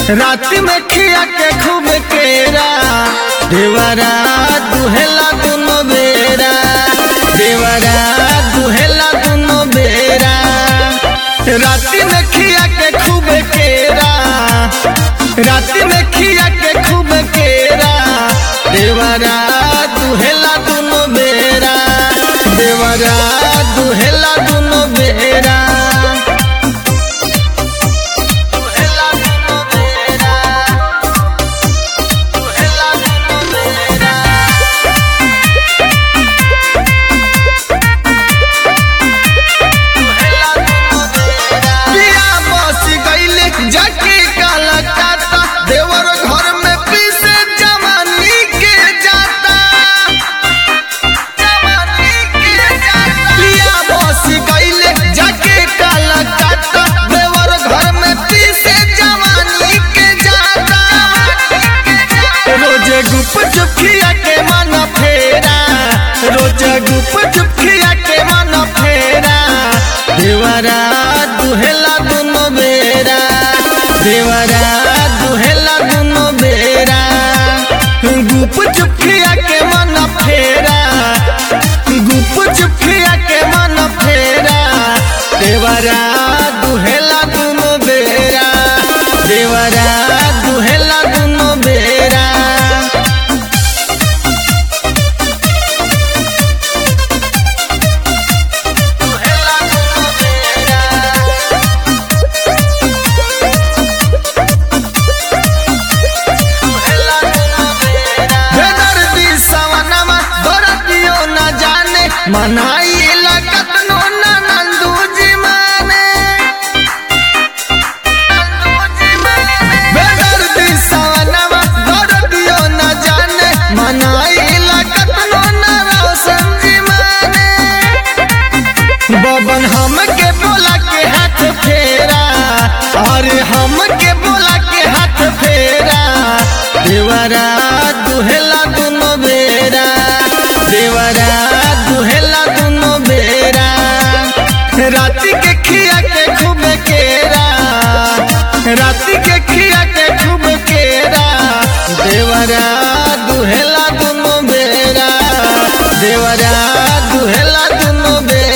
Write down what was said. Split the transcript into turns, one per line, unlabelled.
रात में खिया के खूब केरा देवरा दुहेला दुनो बेरा देवरा दुहेला दुनो बेरा रात में खिया के खूब केरा रात में खिया के खूब केरा देवरा दुहेला दुनो बेरा देवरा दुहेला दुनो बेरा दुहेला दुनो बेरा दुहेला दुनो बेरा पिया बस गईले जाके काला काता देवर घर में पीसे जवानी के जाता जवानी के जाता पिया बस गईले जाके काला काता देवर घर में पीसे जवानी के जाता रोजे गुप चुपिया के मन फेरा रोजे गुप चुपिया के मन फेरा देवरा दुहेला दुनो बेरा देवरा दुहेला दुनो बेरा गुप चुपिया के मन फेरा गुप चुपिया के मन फेरा देवरा दुहेला दुनो बेरा देवरा दुहेला दुनो बेरा दुहेला दुनो बेरा बेदर्दी सवनमा दर्दियो न जाने मनाई लगतनो न नंदू जी माने बेदर्दी सवनमा दर्दियो न जाने मनाई लगतनो न रोशन जी माने बबन हमके बोला के हाथ फेरा अरे हमके बोला के हाथ फेरा देवरा दुहेला दुनो बेरा देवरा दुहेला दुनो बेरा राती के खिया के खूब केरा राती के खिया के खूब केरा देवरा दुहेला दुनो बेरा देवरा दुहेला दुनो बेरा